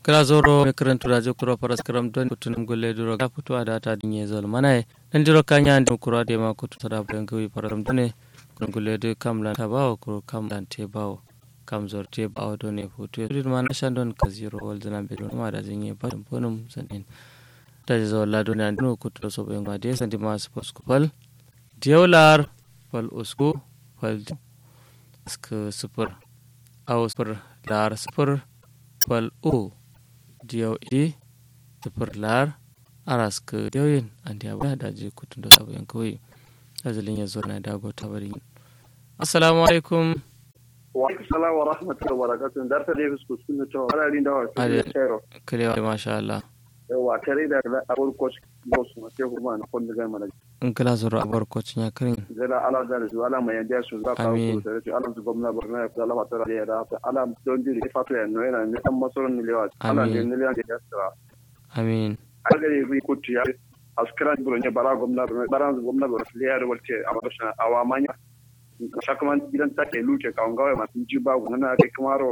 kala zoro me karantu da jokuro paras karam don kutunum golle duro ga futu ada ta dinye zol mana dan diro kanya ande kuro de ma kutu tada ben gawi param dune kun golle de kam lan tabawo ko kam lan te bawo kam zor te bawo do ne futu rid mana shandon ka zero wal dana be don ma da zinye ba dum bonum sanin da zo la do ne no kutu so be ngade santi ma spos kupal diolar fal usku fal sk super aw super lar super fal u diyaw i sifir lar aras ka diyoyin an diya ba da je kutun da sabu yan kawai azalin ya zo na dago ta bari assalamu alaikum wa salam wa rahmatullahi wa barakatuh dar ta dai fusku sun to ala rin da wa tsero kalewa masha Allah yawa tare da abur coach boss ma sai kuma na kon da mana in kala zuru abar coach ya karin zala ala da su ala mai yanda su za ka ku da su ala su gwamna barna ya ala mata da ya da ala don jiri fatu ya no yana ne san masoron ne lewa ala ne ne lewa da ya amin aga ne ku kutu ya askara buru ne bara gwamna bara gwamna bara leya da walte a wata awa manya shakaman gidan take luke kawon gawai masu ji ba gudana kai kamaro